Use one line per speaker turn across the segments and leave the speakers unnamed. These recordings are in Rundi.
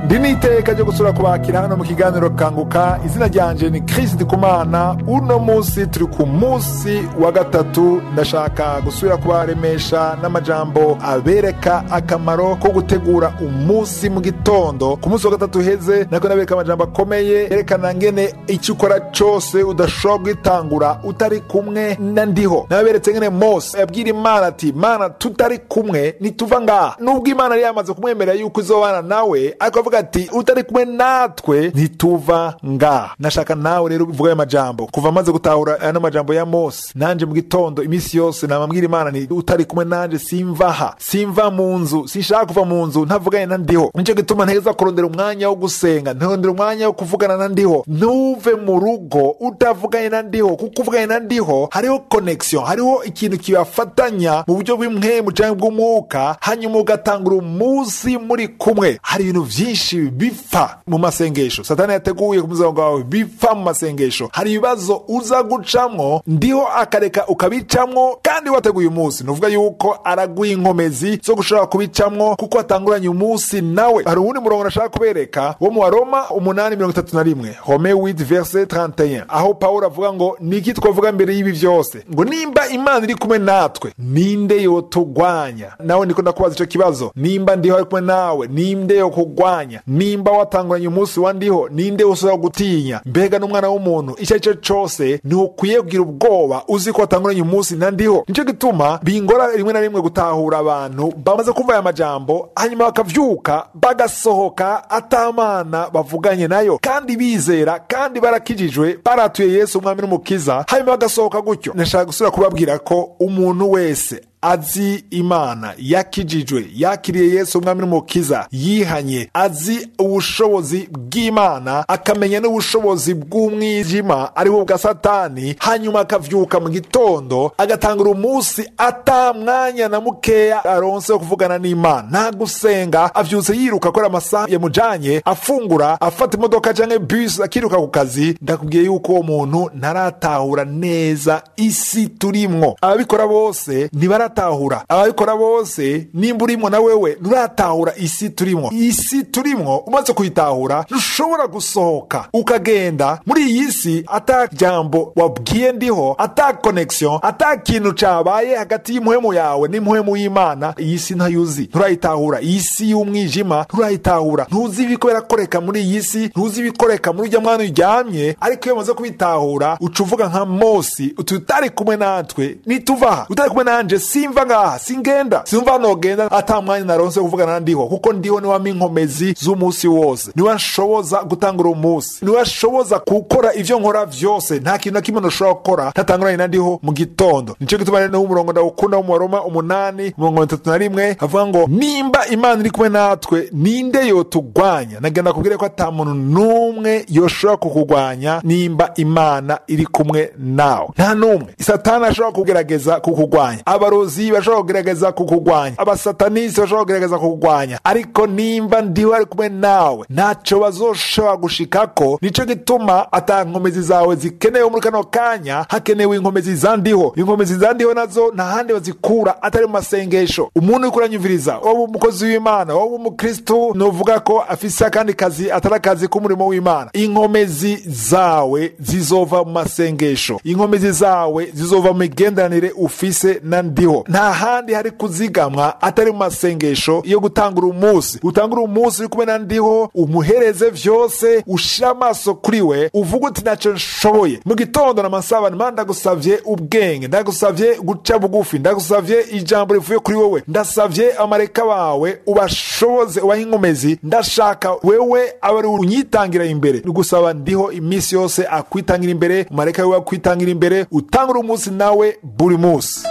ndi n'iteka ryo gusura kubakira hano mu kiganiro kanguka izina ryanje ni Chris Ndikumana uno munsi turi ku munsi wa gatatu ndashaka gusubira kubaremesha n'amajambo abereka akamaro ko gutegura umunsi mu gitondo ku munsi wa gatatu uheze nako nabereka amajambo akomeye yerekana ngene icyo ukora cose udashobora kugitangura utari kumwe na ndiho naberetse ngene Mose yabwira Imana ati Mana tutari kumwe nituva ngaha nubwo Imana yari yamaze kumwemerera yuko izobana nawe ariko avuga ati utari kumwe natwe ntituva ngaha nashaka nawe rero uvuga ayo majambo kuva amaze gutahura ano majambo ya Mose nanje mu gitondo iminsi yose namabwira Imana ni utari kumwe nanje simvaha simva mu nzu sinshaka kuva mu nzu ntavuganye na ndiho nico gituma nteza kurondera umwanya wo gusenga ntirondera umwanya wo kuvugana na ndiho ntuve mu rugo utavuganye na ndiho kuko uvuganye na ndiho hariho connection hariho ikintu kibafatanya mu buryo bw'imwemu canke bw'umwuka hanyuma ugatangura umunsi muri kumwe hari ibintu vyinshi bipfa mu masengesho satani yateguye ku muzango wawe bipfa mu masengesho hari ibibazo uza gucamwo ndiho akareka ukabicamwo kandi wateguye umunsi nuvuga yuko araguha inkomezi zo gushobora kubicamwo kuko watanguranye umunsi nawe hari uwundi murongo nashaka kubereka wo mu waroma umunani mirongo itatu na rimwe home wit verse 31 aho pawulo avuga ngo niki twavuga mbere y'ibi vyose ngo nimba imana iri kumwe natwe ninde yotugwanya nawe ndiko ndakubaza ico kibazo nimba ndiho ari kumwe nawe ninde yokugwanya nimba watanguranye umunsi wa ndiho ninde ushobora gutinya mbega n'umwana w'umuntu icyo ari cyo cose ntukwiye kugira ubwoba uzi ko watanguranye umunsi na ndiho nico gituma bingora rimwe na rimwe gutahura abantu bamaze kumva aya majambo hanyuma bakavyuka bagasohoka atamana bavuganye nayo kandi bizera kandi barakijijwe baratuye yesu umwami n'umukiza hanyuma bagasohoka gutyo nashaka gusubira kubabwira ko umuntu wese azi imana yakijijwe yakiriye yesu umwami n'umukiza yihanye azi ubushobozi bw'imana akamenya n'ubushobozi bw'umwijima ari bwo bwa satani hanyuma akavyuka mu gitondo agatangura umunsi ata mwanya na mukeya aronse wo kuvugana n'imana nta gusenga avyutse yiruka akora amasaha yamujanye afungura afata imodoka canke bus akiruka ku kazi ndakubwiye yuko uwo muntu ntaratahura neza isi turimwo ababikora bose ntibara nturatahura ababikora bose nimba urimo na wewe nturatahura isi turimwo isi turimwo umaze kuyitahura ntushobora gusohoka ukagenda muri iyi si ata jambo wabwiye ndiho ata connection ata kintu cabaye hagati y'impuhemu yawe n'impuhemu y'imana iyi si ntayuzi nturayitahura iyi si y'umwijima nturayitahura ntuzi ibiko birakoreka muri iyi si ntuzi ibikoreka muri urya mwana uryamye ariko iyo umaze kubitahura uca uvuga nka mosi uti utari kumwe natwe nituvaha utari kumwe nanje simva ngaha singenda simva nogenda ata mwanya naronse kuvugana na ndiho kuko ndiho niwe ampa inkomezi z'umunsi wose niwe anshoboza gutangura umunsi niwe anshoboza gukora ivyo nkora vyose nta kintu na kimwe ntushobora gukora ntatanguranye na ndiho mu gitondo nico gituma rero umurongo ndawukunda wo mu waroma umunani mirongo itatu na rimwe avuga ngo nimba imana iri kumwe natwe ninde yotugwanya nagenda kubwire ko ata muntu n'umwe yoshobora kukugwanya nimba imana iri kumwe nawe nta n'umwe satani ashobora kugerageza kukugwanya abarozi bashobora kugerageza kukugwanya abasatanisi bashobora kugerageza kukugwanya ariko nimba ndiho ari kumwe nawe ntaco bazoshobora gushikako nico gituma ata nkomezi zawe zikenewe muri kano kanya hakenewe inkomezi zandiho inkomezi zandiho nazo nta handi bazikura atari mu masengesho umuntu uriko uranyumviriza waba umukozi w'imana waba umukristu novuga ko afise akandi kazi atari akazi k'umurimo w'imana inkomezi zawe zizova mu masengesho inkomezi zawe zizova mu migenderanire ufise na ndiho nta handi hari kuzigamwa atari mu masengesho yo gutangura umunsi utangura umunsi uri kumwe na ndiho umuhereze vyose ushire amaso kuri we uvuga uti naco nshoboye mu gitondo namasaba nima ndagusavye ubwenge ndagusavye guca bugufi ndagusavye ijambo rivuye kuri wowe ndasavye amareka bawe ubashoboze ubahe inkomezi ndashaka wewe aba ari unyitangira imbere gusaba ndiho iminsi yose akwitangira imbere umareka wiwe akwitangira imbere utangura umunsi nawe buri munsi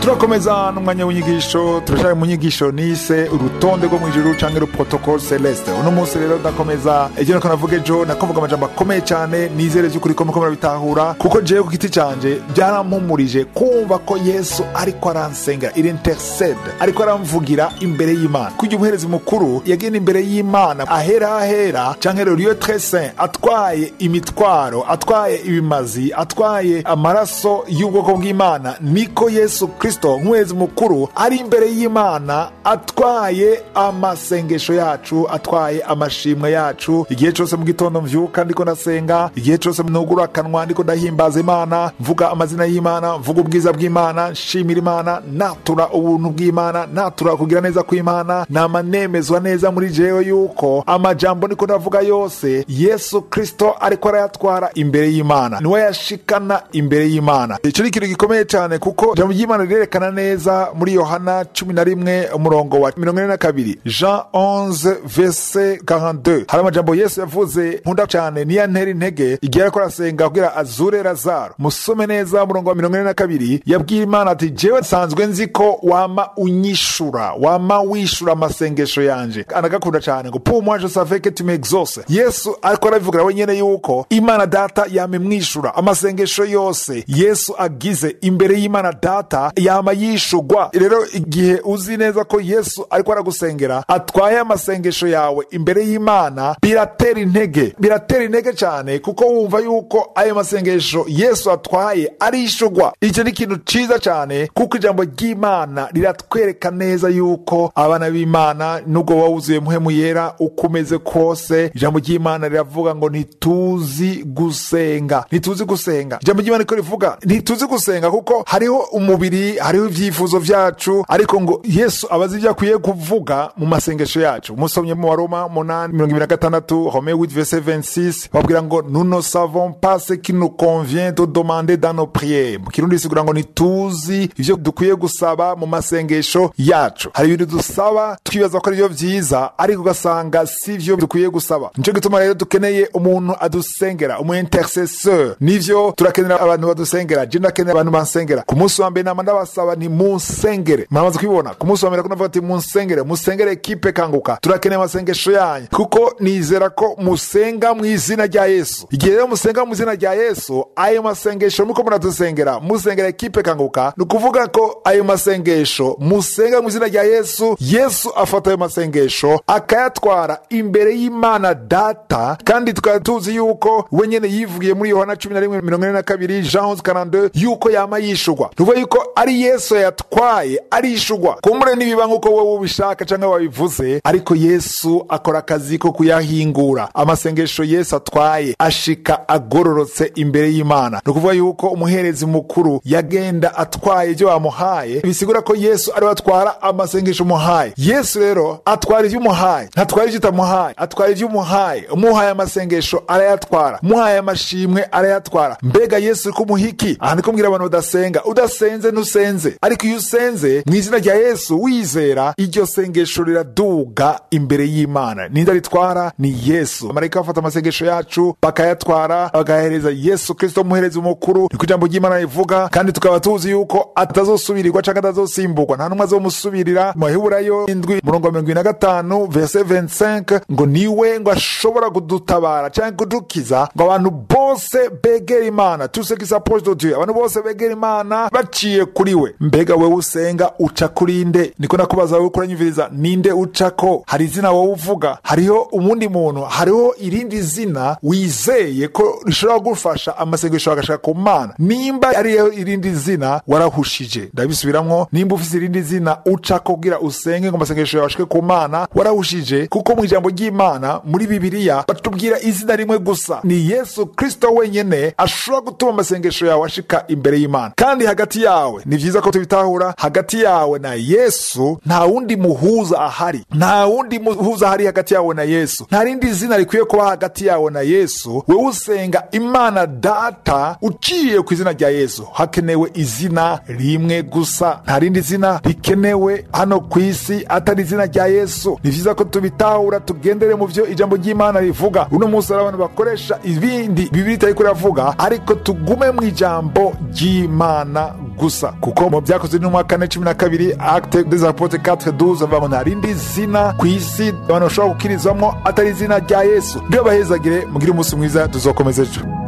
turakomeza n'umwanya w'inyigisho turashaka mu nyigisho nise urutonde rwo mu ijuru canke le protocole celeste uno munsi rero ndakomeza ivyo nako navuga ejo nakuvuga amajambo akomeye cyane nizere vy'ukuri ko muko murabitahura kuko jewe ku giti canje byarampumurije kumva ko yesu ariko aransengera il intercede ariko aramvugira imbere y'imana kugira umuherezi mukuru yagenda imbere y'imana ahera ahera canke le lieu très saint atwaye imitwaro atwaye ibimazi atwaye amaraso y'ubwoko bw'imana niko yesu kristo nk'umuherezi mukuru ari imbere y'imana atwaye amasengesho yacu atwaye amashimwe yacu igihe cyose mu gitondo mvyuka ndiko ndasenga igihe cyose nugura akanwa ndiko ndahimbaza imana mvuga amazina y'imana mvuga ubwiza bw'imana nshimira imana natura ubuntu bw'imana natura kugira neza kw'imana nama nemezwa neza muri jewe yuko amajambo ndiko ndavuga yose yesu kristo ariko arayatwara imbere y'imana niwe yashikana imbere y'imana icyo ni ikintu gikomeye cyane kuko ijambo ry'imana rirerekana neza muri yohana cumi na rimwe umurongo wa mirongo ine na kabiri jean 11 verse 42 hari amajambo yesu yavuze nkunda cyane niyo ntera intege igihe ariko arasenga kugira azure lazaro musome neza umurongo wa mirongo ine na kabiri yabwiye imana ati jewe nsanzwe nzi ko wama unyishura wama wishura amasengesho yanje anagakunda cyane ngo pour moi je savais que tu m'exauces yesu ariko arabivugira wenyene yuko imana data yama imwishura amasengesho yose yesu agize imbere y'imana data yama yishugwa rero igihe uzi neza ko yesu ariko aragusengera atwaye amasengesho yawe imbere y'imana biratera intege biratera intege cyane kuko wumva yuko ayo masengesho yesu atwaye arishugwa icyo ni ikintu cyiza cyane kuko ijambo ry'imana riratwereka neza yuko abana b'imana nubwo wowe wuzuye muhemu yera uko umeze kose ijambo ry'imana riravuga ngo ntituzi gusenga ntituzi gusenga ijambo ry'imana riko rivuga ntituzi gusenga kuko hariho umubiri hariho ibyifuzo byacu ariko ngo yesu abazi ibyo akwiye kuvuga mu masengesho yacu umusomye mu waroma munani mirongo ibiri na gatandatu home wit verse 26 babwira ngo nous ne savons pas ce qui nous convient de demander dans nos prières mu kirundi bisigura ngo ntituzi ivyo dukwiye gusaba mu masengesho yacu hari ibintu dusaba twibaza ko ari byo vyiza ariko ugasanga si vyo dukwiye gusaba nico gituma rero dukeneye umuntu adusengera umu intercesseur nivyo turakenera abantu badusengera je ndakenera abantu bansengera ku munsi wa mbere nama ndabasaba ni munsengere muramaze kubibona ku munsi wa mbere kunavuga ati munsengere musengere ekipe kanguka turakeneye amasengesho yanyu kuko nizera ko musenga mu izina rya yesu igihe rero musenga mu izina rya yesu ayo masengesho nuko muradusengera musengera ekipe kanguka ni ukuvuga ko ayo masengesho musenga mu izina rya yesu yesu afata ayo masengesho akayatwara imbere y'imana data kandi tukaba tuzi yuko we nyene yivugiye muri yohana cumi na rimwe mirongo ine na kabiri jean 11 yuko yama yishugwa tuvuga yuko ari yesu yatwaye arishugwa kumbure nibiba nk'uko wowe ubishaka cyangwa wabivuze ariko yesu akora akazi ko kuyahingura amasengesho yesu atwaye ashika agororotse imbere y'imana ni ukuvuga yuko umuherezi mukuru yagenda atwaye ibyo bamuhaye bisigura ko yesu ariwe atwara amasengesho umuhaye yesu rero atwara ibyo umuhaye ntatwara ibyo utamuhaye atwara ibyo umuhaye umuhaye amasengesho arayatwara umuhaye amashimwe arayatwara mbega yesu uri kumuhiki aha niko mbwira abantu badasenga udasenze ntusenze ariko iyo usenze mu izina rya yesu wizera iryo sengesho riraduga imbere y'imana ninde ritwara ni yesu amarayika bafata amasengesho yacu bakayatwara bagahereza yesu kristo umuherezi mukuru niko ijambo ry'imana rivuga kandi tukaba tuzi yuko atazosubirirwa cyangwa atazosimburwa nta n'umwe azomusubirira mu baheburayo indwi murongo wa mirongo ibiri na gatanu verse 25 ngo niwe ngo ashobora kudutabara cyangwa kudukiza ngo abantu bose begera imana tous ceux qui s'approchent de dieu abantu bose begera imana baciye kuri we mbega wewe usenga uca kuri nde niko nakubaza wowe kuranyumviriza ninde ucako hari izina wowe uvuga hariho umundi muntu hariho irindi zina wizeye ko rishobora gufasha amasengesho agashaka ku mana nimba ariyo irindi zina warahushije ndabisubiramwo nimba ufise irindi zina ucako kugira usenge ngo amasengesho yawe ashike ku mana warahushije kuko mu ijambo ry'imana muri bibiliya batubwira izina rimwe gusa ni yesu kristo wenyene ashobora gutuma amasengesho yawe ashika imbere y'imana kandi hagati yawe ni vyiza ko tubitahura hagati yawe na yesu nta wundi muhuza ahari nta wundi muhuza ahari hagati yawe na yesu nta rindi zina rikwiye kuba hagati yawe na yesu wewe usenga imana data uciye ku izina rya yesu hakenewe izina rimwe gusa nta rindi zina rikenewe hano ku isi atari izina rya yesu ni vyiza ko tubitahura tugendere mu vyo ijambo ry'imana rivuga uno munsi hari abantu bakoresha ibindi bibiri itariko iravuga ariko tugume mu ijambo ry'imana gusa kuko mu byakozwe n'umwa kane cumi na kabiri acte des apotres 4 12 bavuga ngo nta rindi zina ku isi abantu bashobora gukirizwamo atari izina rya yesu ryo bahezagire mugire umunsi mwiza tuzokomeza ejo